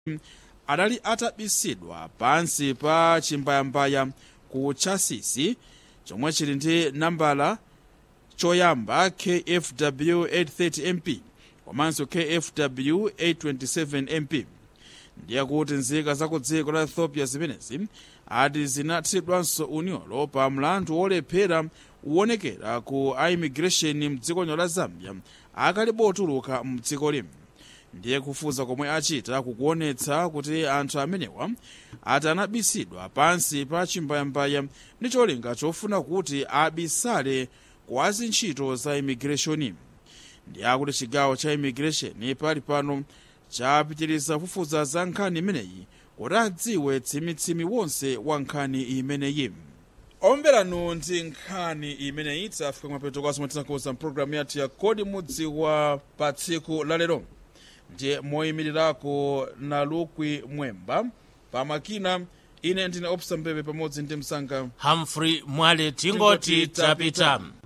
adali atabisidwa pansi pa chimbayambaya ku chasisi chomwe chili ndi nambala choyamba kfw 830 mp komanso kfw 827 mp ndiye kuti nzika za ku dziko la ethiopia zimenezi ati zinathidwanso unyolo pa mlandu wolephera uwonekera ku immigration mdziko la zambia akalipo otuluka mdziko limu ndiye kufufuza komwe achita kukuonetsa kuti anthu amenewa ati anabisidwa pansi pa chimbayambaya ndi cholinga chofuna kuti abisale kwa azintchito za immigration ndiye akuti chigawo cha immigration pali pano chapitiriza kufufuza za nkhani imeneyi kuti adziwe tsimitsimi wonse wa nkhani imeneyi omveranu ndi nkhani imeneyi tafika kumapeto kwaso mwatinakuza mpulogalamu yathu ya kodi mudziwa pa tsiku la lero ndiye moyimirirako na lukwi mwemba pamakina ine ndine opsa mbebe pamodzi ndi msanga humphrey mwale tingoti tapita